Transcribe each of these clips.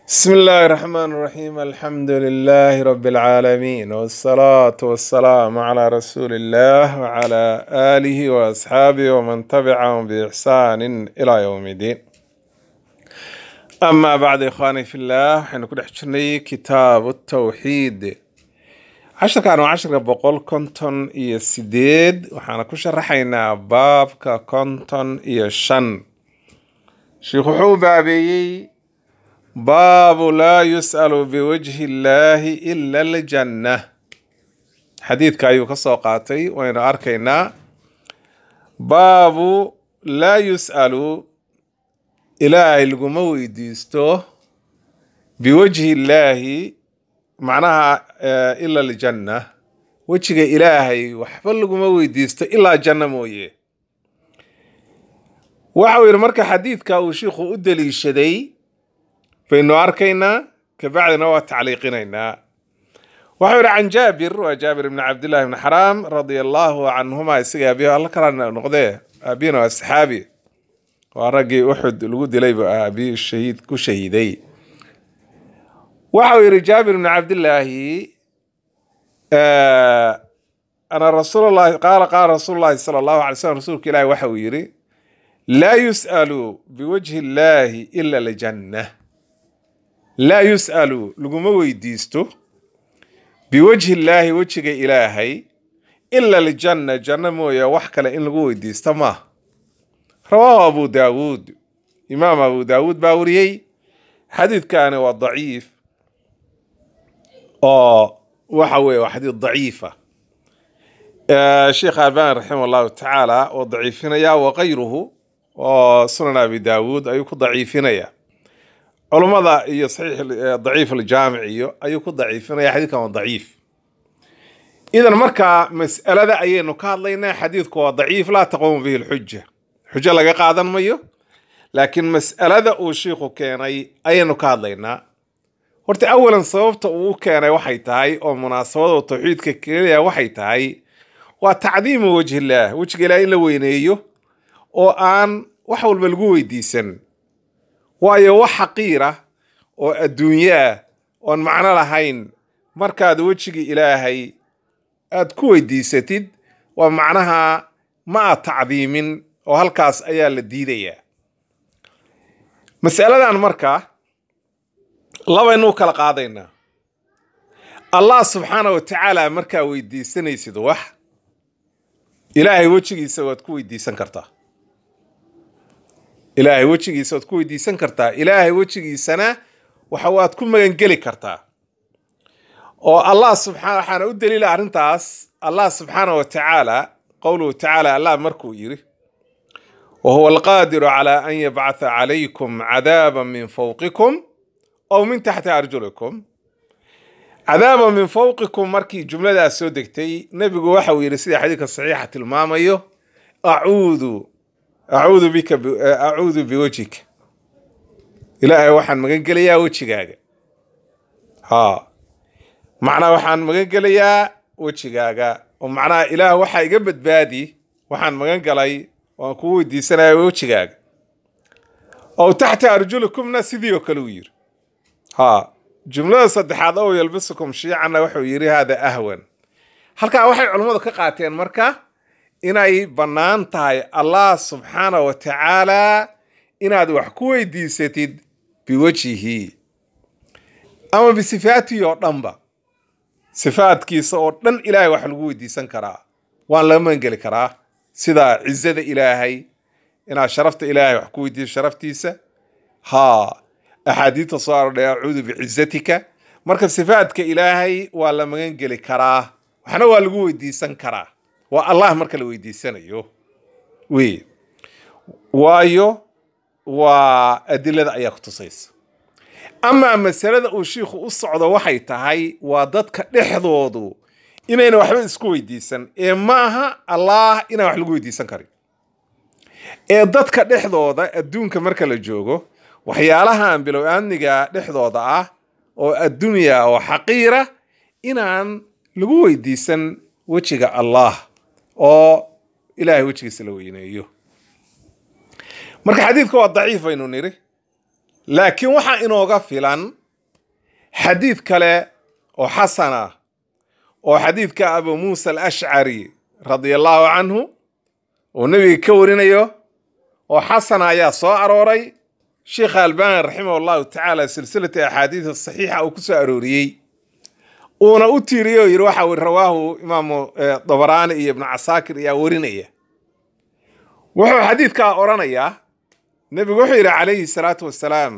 بسم الله الرحمن الرحيم الحمد لله رب العالمين والصلاة والسلام على رسول الله وعلى آله وأصحابه ومن تبعهم بإحسان إلى يوم الدين أما بعد إخواني في الله حين كنا حجرني كتاب التوحيد عشر كانوا عشر بقول كنتن إيا سيديد وحانا كشرحينا بابك كنتن إيا شن شيخ حوبابي baabu laa yus'alu biwajhi illaahi ila aljanna xadiidka ayuu ka soo qaatay waynu arkaynaa baabu laa yus'alu ilaahay laguma weydiisto biwajhi illaahi macnaha eh, ila aljanna wejiga ilaahay waxba laguma weydiisto ilaa janno mooye waxau yidhi marka xadiidka uu shiikhu u deliishaday baynu arkaynaa kabacdina waa tacliiqinaynaa waxau yidhi can jaabir waa jaabir ibni cabdillahi ibni xaraam radia allahu canhuma isaga aabihi alla kala noqdee aabihina waa saxaabi waa raggii uxud lagu dilay buu aabihi shahiid ku shahiiday waxau yidhi jaabir ibni cabdillaahi ana rasuulllahi qaala qaala rasuulu llahi sala allahu alay slam rasuulka ilaahi waxa uu yidhi laa yus'alu biwajhi illaahi ila aljanna laa yus'alu laguma weydiisto biwajhi illaahi wejiga ilaahay ila aljanna janno mooye wax kale in lagu weydiisto maaha rawaahu abu daawuud imaam abu daawuud baa wariyey xadiidkani waa daciif oo waxa weeye waa xadiid daciifa sheekh albani raximah allahu tacaala oo daciifinaya wakayruhu oo sunan abi daawuud ayuu ku daciifinaya culummada iyo saxiix daciif aljaamic iyo ayuu ku daciifinaya xadiidkan waa daciif idan marka mas'alada ayaynu ka hadlaynaa xadiidku waa daciif laa taquumu bihi lxuja xujo laga qaadan mayo laakiin mas'alada uu shiikhu keenay ayaynu ka hadlaynaa horta awalan sababta uu u keenay waxay tahay oo munaasabada tawxiidka keenaya waxay tahay waa tacdiimu wajhillaah wejiga ilaah in la weyneeyo oo aan wax walba lagu weydiisan waayo wax xaqiira oo adduunyo ah oon macno lahayn markaad wejiga ilaahay aad ku weydiisatid waa macnaha ma aad tacdiimin oo halkaas ayaa la diidayaa mas'aladan marka labaynu u kala qaadaynaa allah subxaana wa tacaala markaa weydiisanaysid wax ilaahay wejigiisa waad ku weydiisan kartaa ilaahay wejigiisa waad ku weydiisan kartaa ilaahay wejigiisana waxa waad ku magangeli kartaa oo allah subxaa waxaana u daliila arrintaas allah subxaana wa tacaala qowluhu tacaala allah markuu yidhi wa huwa alqaadiru calaa an yabcatha calaykum cadaaban min fawqikum aw min taxti arjulikum cadaaban min fawqikum markii jumladaas soo degtay nebigu waxa uu yidhi sida xadiidka saxiixa tilmaamayo acuudu acuudu bika acuudu biwajhika ilaahay waxaan magan gelayaa wejigaaga ha macnaa waxaan magan gelayaa wejigaaga oo macnaha ilaah waxaa iga badbaadi waxaan magan galay waan kugu weydiisanaya wejigaaga ow taxta arjulikumna sidii oo kale uu yiri ha jumlada saddexaad ow yalbisukum shiicanna wuxuu yidhi hada ahwan halkaa waxay culummadu ka qaateen marka inay bannaan tahay allah subxaana wa tacaala inaad wax ku weydiisatid biwajhihi ama bisifaatihi oo dhanba sifaadkiisa oo dhan ilaahay wax lagu weydiisan karaa waan laga magangeli karaa sida cizada ilaahay inaad sharafta ilaahay wax ku weydiiso sharaftiisa haa axaadiidta soo arodhay acuudu bicizatika marka sifaadka ilaahay waa la magangeli karaa waxna waa lagu weydiisan karaa waa allah marka la weydiisanayo wey waayo waa adilada ayaa ku tusaysa amaa masalada uu shiikhu u socdo waxay tahay waa dadka dhexdoodu inayna waxba isku weydiisan ee maaha allah inaan wax lagu weydiisan karin ee dadka dhexdooda adduunka marka la joogo waxyaalahan bilow aamniga dhexdooda ah oo addunya oo xaqiira inaan lagu weydiisan wejiga allah oo ilaahay wejigiisa la weyneeyo marka xadiidka waa daciif baynu niri laakiin waxaa inooga filan xadiid kale oo xasan ah oo xadiidka abu muusa alashcari radia allahu canhu oo nebiga ka warinayo oo xasana ayaa soo arooray sheikha albani raximah allahu tacaala silsilata axaadiida saxiixa uu ku soo arooriyey uuna u tiiriyey oo yidhi waxa weri rawaahu imaamu dabaraani iyo ibnu casaakir ayaa warinaya wuxuu xadiidkaa odhanayaa nebigu wuxuu yidhi calayhi salaatu wassalaam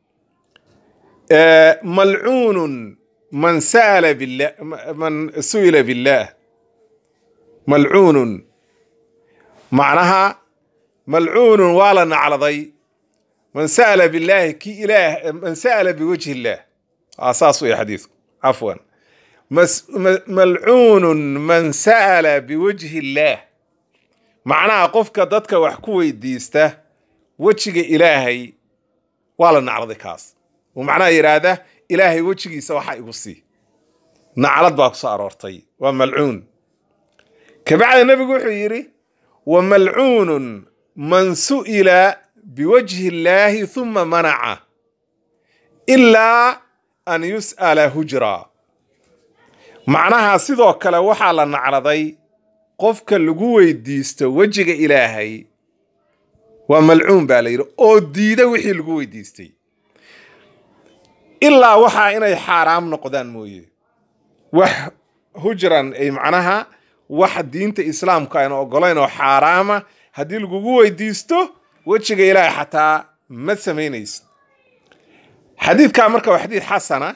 malcuunun man sa'ala billah man su'ila billah malcuunun macnaha malcuunun waa la nacladay man sa'ala billaahi ki ilaah man sa'ala biwajhi illaah aa saas weeye xadiidku cafwan malcuunun man sa'ala biwajhi illaah macnaha qofka dadka wax ku weydiista wejiga ilaahay waa la nacladay kaas uu macnaha yidhaahda ilaahay wejigiisa waxa igu sii naclad baa ku soo aroortay waa malcuun kabacda nebigu wuxuu yidhi wa malcuunun man su'ila biwajhi illaahi huma manaca ilaa an yus'ala hujra macnaha sidoo kale waxaa la nacladay qofka lagu weydiisto wejiga ilaahay waa malcuun baa la yidhi oo diida wixii lagu weydiistay ilaa waxaa inay xaaraam noqdaan mooye wax hujran ay macnaha wax diinta islaamka ayna ogolayn oo xaaraama haddii lagugu weydiisto wejiga ilaahay xataa ma samaynaysid xadiidkaa marka waa xadiid xasana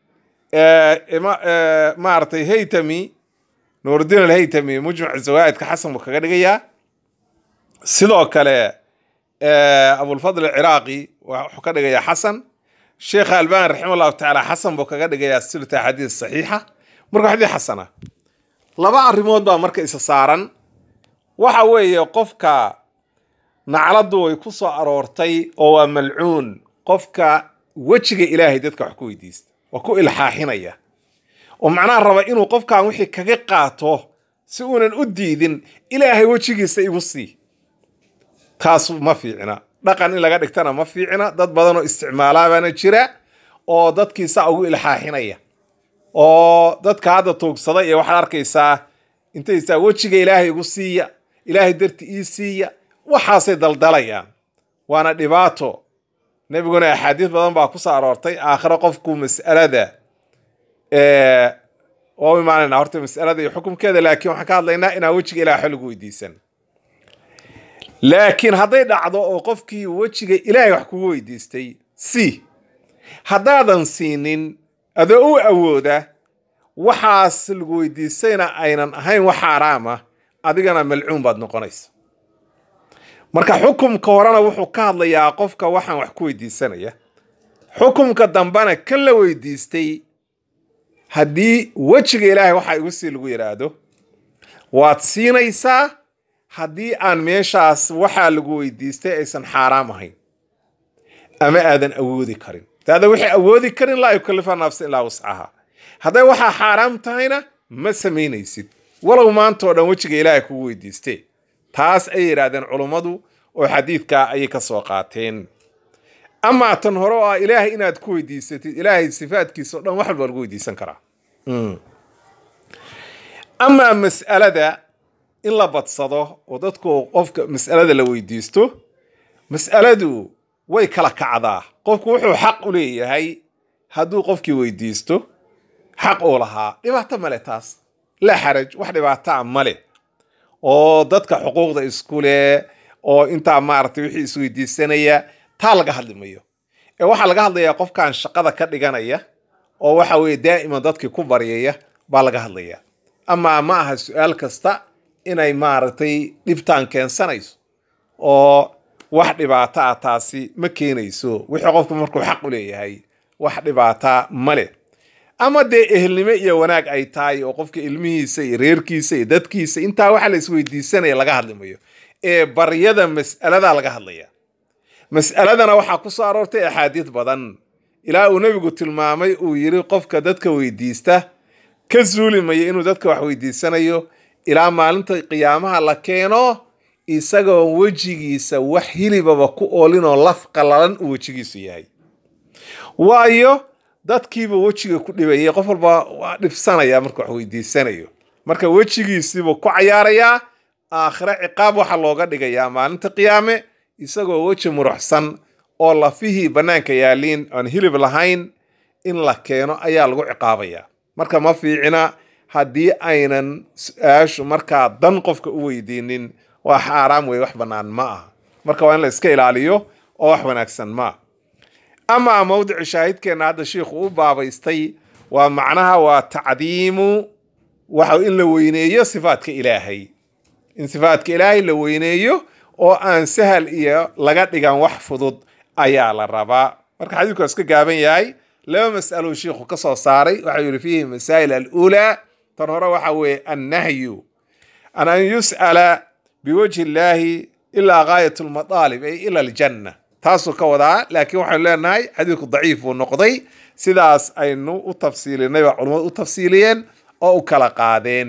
maaragtay haytami nuurudiin alhaytami mujmac zawaa'idka xasan buu kaga dhigayaa sidoo kale abulfadl alciraaqi wuxuu ka dhigayaa xasan sheekha albani raxima allahu tacaala xasan buu kaga dhigayaa silta xadiis saxiixa marka xadiid xasana laba arrimood baa marka isa saaran waxa weeye qofka nacladdu way ku soo aroortay oo waa malcuun qofka wejiga ilaahay dadka wax ku weydiista waa ku ilxaaxinaya oo macnaha raba inuu qofkan wixii kaga qaato si uunan u diidin ilaahay wejigiisa igu sii taas ma fiicna dhaqan in laga dhigtana ma fiicna dad badan oo isticmaalaabaana jira oo dadkiisa ugu ilxaaxinaya oo dadka hadda tuugsada iyo waxaad arkaysaa intaysaa wejiga ilaahay igu siiya ilaahay darti ii siiya waxaasay daldalayaan waana dhibaato nebiguna axaadiis badan baa ku soo aroortay aakhiro qofku mas'alada waa u imaanayna horta mas'alada iyo xukumkeeda laakiin waxaan ka hadlaynaa inaan wejiga ilahay xol lagu weydiisan laakiin hadday dhacdo oo qofkii wejiga ilaahay wax kugu weydiistay si haddaadan siinin adoo u awooda waxaas lagu weydiistayna aynan ahayn wax xaaraama adigana malcuun baad noqonaysa marka xukumka horena wuxuu ka hadlayaa qofka waxaan wax ku weydiisanaya xukumka dambena kan la weydiistay haddii wejiga ilaahay waxa igu sii lagu yidhaahdo waad siinaysaa haddii aan meeshaas waxaa lagu weydiistay aysan xaaraam ahayn ama aadan awoodi karin daada waxay awoodi karin laa yukalifa nafsa ilaa wascaha hadday waxaa xaaraam tahayna ma samaynaysid walow maantao dhan wejiga ilaahay kugu weydiistee taas ay yidhaahdeen culummadu oo xadiidkaa ayay ka soo qaateen amaa tan hore oo ah ilaahay inaad ku weydiisatid ilaahay sifaadkiisa o dhan wax walba lagu weydiisan karaa amaa mas'alada in la badsado oo dadku qofka mas'alada la weydiisto mas'aladu way kala kacdaa qofku wuxuu xaq u leeyahay hadduu qofkii weydiisto xaq uu lahaa dhibaato male taas laa xaraj wax dhibaataa male oo dadka xuquuqda isku leh oo intaa maaragtay wixii isweydiisanaya taa laga hadli mayo ee waxaa laga hadlayaa qofkan shaqada ka dhiganaya oo waxa weeye daa'iman dadkii ku baryaya baa laga hadlaya amaa ma aha su-aal kasta inay maaragtay dhibtaan keensanayso oo wax dhibaata ah taasi ma keenayso wixii qofku markuu xaq u leeyahay wax dhibaataa ma leh ama dee ehelnimo iyo wanaag ay tahay oo qofka ilmihiisa iyo reerkiisa iyo dadkiisa intaa waxa la isweydiisanaya laga hadli mayo ee baryada mas'aladaa laga hadlaya mas'aladana waxaa ku soo aroortay axaadiid badan ilaa uu nebigu tilmaamay uu yidhi qofka dadka weydiista ka suuli maya inuu dadka wax weydiisanayo ilaa maalinta qiyaamaha la keeno isagoo wejigiisa wax hilibaba ku oolinoo laf qallalan uu wejigiisu yahay waayo dadkiiba wejiga ku dhibayay qof walba waa dhibsanaya marka wax weydiisanayo marka wejigiisiibuu ku cayaarayaa aakhire ciqaab waxaa looga dhigayaa maalinta qiyaame isagoo weji muruxsan oo lafihii bannaanka yaaliin aan hilib lahayn in la keeno ayaa lagu ciqaabayaa marka ma fiicina haddii aynan su-aashu markaa dan qofka u weydiinin waa xaaraam wey wax bannaan ma aha marka waa in la iska ilaaliyo oo wax wanaagsan ma aha amaa mawdicu shaahidkeenna hadda shiikhu u baabaystay waa macnaha waa tacdiimu waxa in la weyneeyo sifaadka ilaahay in sifaadka ilaahay la weyneeyo oo aan sahal iyo laga dhigan wax fudud ayaa la rabaa marka xadiidku waa iska gaaban yahay laba mas'alou shiikhu ka soo saaray waxau yihi fiihi masaa'il aluulaa tan hore waxa weeye annahyu an an yus'ala biwajhi illaahi ilaa gaayat lmadaalib ay ila aljanna taasuu ka wadaa laakiin waxaynu leenahay xadiidku daciif buu noqday sidaas aynu u tafsiilinay baa culummadu u tafsiiliyeen oo u kala qaadeen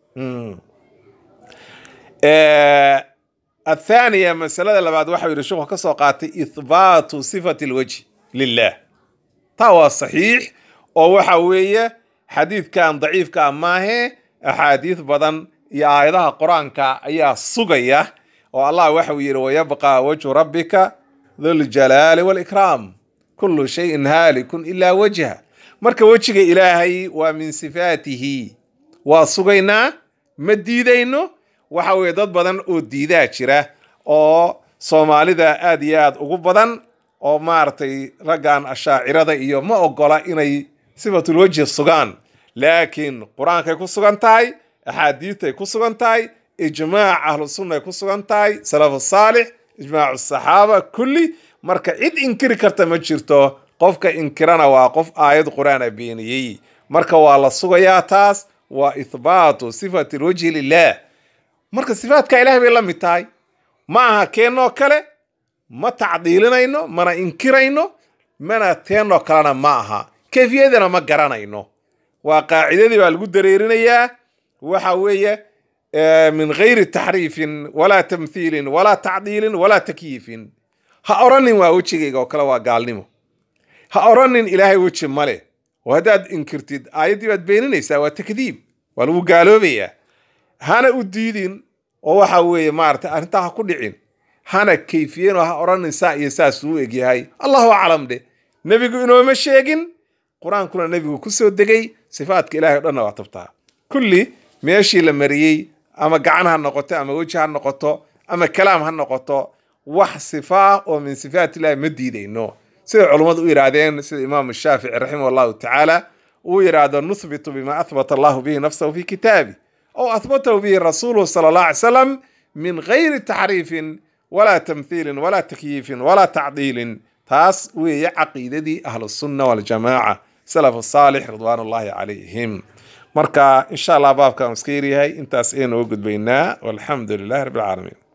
athaaniya masalada labaad waxau yidhi sheekhu ka soo qaatay ithbaatu sifati alwajhi lilah taa waa saxiix oo waxa weeye xadiidkan daciifka maahe axaadiis badan iyo aayadaha qur-aanka ayaa sugaya oo allah waxau yidhi wayabqa wajhu rabbika dhuljalaali walikraam kullu shayin haalikun ilaa wajha marka wejiga ilaahay waa min sifaatihi waa sugaynaa ma diidayno waxa weeye dad badan oo diidaa jira oo soomaalida aad iyo aad ugu badan oo maaragtay raggan ashaacirada iyo ma ogola inay sifatulwejhi sugaan laakiin qur-aankay ku sugan tahay axaadiidtay ku sugan tahay ijmaac ahlu sunnay ku sugan tahay salafu saalix ijmaacu saxaaba kulli marka cid inkiri karta ma jirto qofka inkirana waa qof aayad qur-aan a beeniyey marka waa la sugayaa taas waa ithbaatu sifati lwajhi lilah marka sifaadka ilahay bay la mid tahay ma aha keennoo kale ma tacdiilinayno mana inkirayno mana teennoo kalena ma aha kayfiyadana ma garanayno waa qaacidadii baa lagu dareerinayaa waxa weeye min gayri taxriifin walaa tamthiilin walaa tacdiilin walaa takyiifin ha oranin waa wejigayga oo kale waa gaalnimo ha oranin ilaahay weji male oo haddaad inkirtid aayaddii baad beeninaysaa waa takdiib waa lagu gaaloobayaa hana u diidin oo waxa weeye maarata arrintaa ha ku dhicin hana kayfiyen oo ha oranin saa iyo saas uu egyahay allahu aclam dhe nebigu inooma sheegin qur-aankuna nebigu ku soo degay sifaadka ilahay o dhanna waa tabtaa kulli meeshii la mariyey ama gacan ha noqoto ama weji ha noqoto ama kalaam ha noqoto wax sifaa oo min sifaat illahi ma diidayno siday culummadu u yidhaahdeen sida imaamu shaafici raximah allahu tacaala uu yidhaahdo nuthbitu bima ahbata allahu bihi nafsahu fi kitaabi aw ahbatahu bihi rasuuluhu sala allah alay salam min gayri taxriifin walaa tamthiilin walaa takyiifin walaa tacdiilin taas weeye caqiidadii ahlusunna waljamaaca salaf saalix ridwaan ullahi calayhim marka insha allah baabkan iska yaryahay intaas aynu uga gudbaynaa walxamdu lilahi rabbi alcaalamiin